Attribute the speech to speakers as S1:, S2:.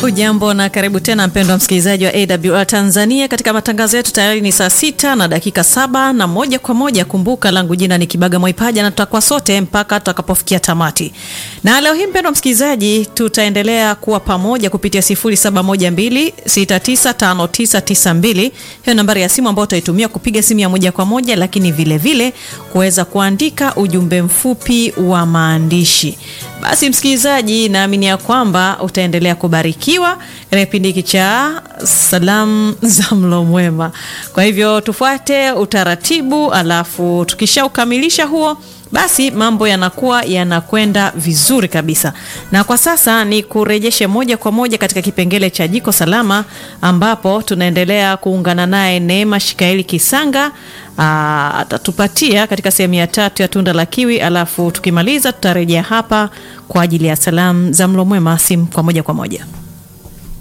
S1: Hujambo na karibu tena mpendwa msikilizaji wa AWR Tanzania katika matangazo yetu. Tayari ni saa sita na dakika saba na moja kwa moja. Kumbuka langu jina ni Kibaga Mwaipaja na tutakuwa sote mpaka tutakapofikia tamati. Na leo hii mpendwa msikilizaji, tutaendelea kuwa pamoja kupitia 0712695992 hiyo nambari ya simu ambayo utaitumia kupiga simu ya moja kwa moja, lakini vile vile kuweza kuandika ujumbe mfupi wa maandishi. Basi msikilizaji, naamini ya kwamba utaendelea kubarikiwa katika kipindi hiki cha salamu za mlo mwema. Kwa hivyo tufuate utaratibu, alafu tukishaukamilisha huo basi mambo yanakuwa yanakwenda vizuri kabisa. Na kwa sasa ni kurejeshe moja kwa moja katika kipengele cha jiko salama, ambapo tunaendelea kuungana naye Neema Shikaeli Kisanga atatupatia katika sehemu ya tatu ya tunda la kiwi, alafu tukimaliza tutarejea hapa kwa ajili ya salamu za mlo mwema, simu kwa moja kwa moja.